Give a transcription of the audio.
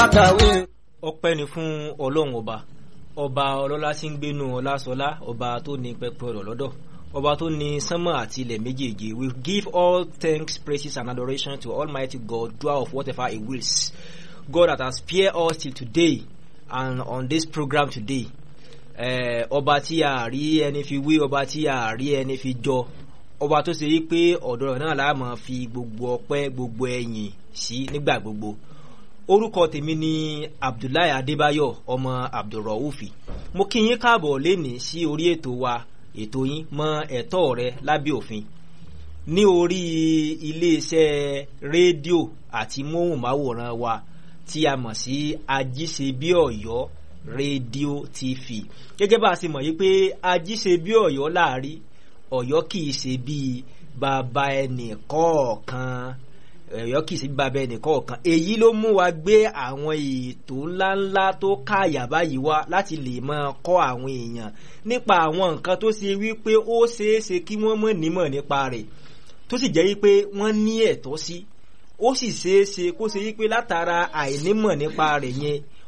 kàwé. ọpẹ́ ni fún ọlọ́run ọba ọba ọlọ́lá tí ń gbénu ọlásọlá ọba tó ní pẹpẹ ọ̀rọ̀ lọ́dọ̀ ọba tó ní sánmọ̀ àti ilẹ̀ méjèèjì we give all thanks praises and adoration to almighty god doer of whatever he wills god that has spared us till today and on this program today eh, ọba tí a rí ẹni fi wé ọba tí a rí ẹni fi jọ ọba tó ṣe wípé ọ̀dọ̀ rẹ̀ náà la máa fi gbogbo ọpẹ́ gbogbo ẹ̀yìn sí nígbà gbogbo orúkọ tèmi ni abdullahi adébáyọ ọmọ abdulraufi mo kí yín káàbọ̀ lénìí sí orí ètò wa ètò yín mọ ẹ̀tọ́ rẹ lábẹ́ òfin ní orí iléeṣẹ́ rédíò àti móhùnmáwòrán wa tí a mọ̀ sí ajíṣebíọ̀yọ́ rédíò tv gẹ́gẹ́ bá a ṣe mọ̀ yí pé ajíṣebíọ̀yọ́ láàrí ọ̀yọ́ kì í ṣe bíi bàbá ẹnì kọ̀ọ̀kan ẹ̀yọ́ kì í sí bàbá ẹnìkan ọ̀kan èyí ló mú wa gbé àwọn ètò ńláńlá tó káàyà báyìí wá láti lè máa kọ́ àwọn èèyàn nípa àwọn nǹkan tó ṣe wípé ó ṣeé ṣe kí wọ́n mọ̀ nímọ̀ nípa rẹ̀ tó sì jẹ́ wípé wọ́n ní ẹ̀tọ́ sí ó sì ṣeé ṣe kó ṣe wípé látara àìnímọ̀ nípa rẹ̀ yẹn